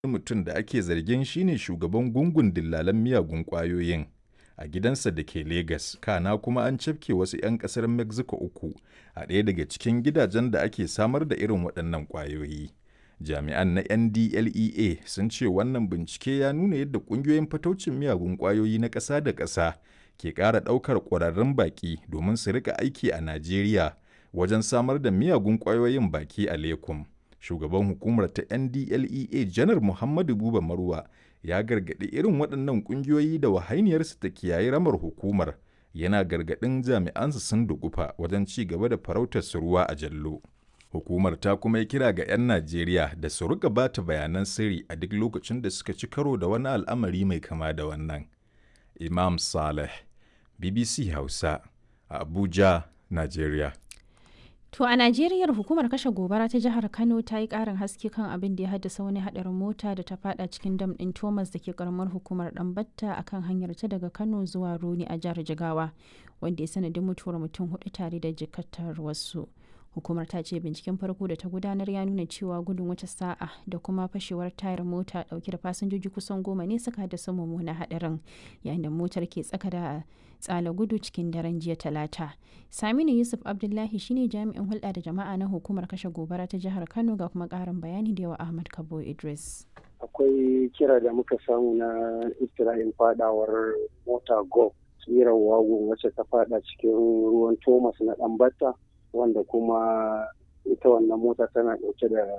mutum da ake zargin shine shugaban gungun dillalan miyagun ƙwayoyin a gidansa da ke Legas, kana kuma an cafke wasu 'yan ƙasar Mexico uku a ɗaya daga cikin gidajen da ake samar da irin waɗannan ƙwayoyi. Jami'an na NDLEA sun ce wannan bincike ya nuna yadda ƙungiyoyin fataucin miyagun ƙwayoyi na ƙasa da ƙasa ke ƙara ɗaukar ƙwararrun baƙi domin su rika aiki a Najeriya wajen samar da miyagun ƙwayoyin baki a Lekum. Shugaban hukumar ta NDLEA Janar Muhammadu Buba Marwa ya gargaɗi irin waɗannan ƙungiyoyi da wahainiyarsu ta kiyaye ramar hukumar yana gargaɗin jami'ansu sun dugufa wajen ci gaba da farautar su ruwa a jallo. Hukumar ta kuma yi kira ga 'yan Najeriya da su rika ba ta bayanan sirri a duk lokacin da suka ci karo da wani al'amari mai kama da wannan. Imam Saleh, BBC Hausa, a Abuja, Najeriya. To a Najeriya hukumar kashe gobara ta jihar Kano ta yi ƙarin haske kan abin da ya haddasa wani haɗarin mota da ta fada cikin dam ɗin Thomas da ke karamar hukumar Ɗanbatta a kan hanyar ta daga Kano zuwa Roni a jihar Jigawa, wanda ya sanadin mutuwar mutum hudu tare da jikatar wasu. Hukumar ta ce binciken farko da ta gudanar ya nuna cewa gudun wata sa'a da kuma fashewar tayar mota dauke da fasinjoji kusan goma ne suka haddasa mummunan haɗarin yayin da motar ke tsaka da tsala gudu cikin daren jiya talata. Saminu Yusuf Abdullahi shine jami'in hulɗa da jama'a na hukumar kashe gobara ta jihar Kano ga kuma ƙarin bayani da yawa Ahmad Kabo Idris. Akwai kira da muka samu na iftira'in fadawar mota go tsirar wagon wacce ta fada cikin ruwan Thomas na Ɗanbata wanda kuma ita wannan mota tana ɗauke da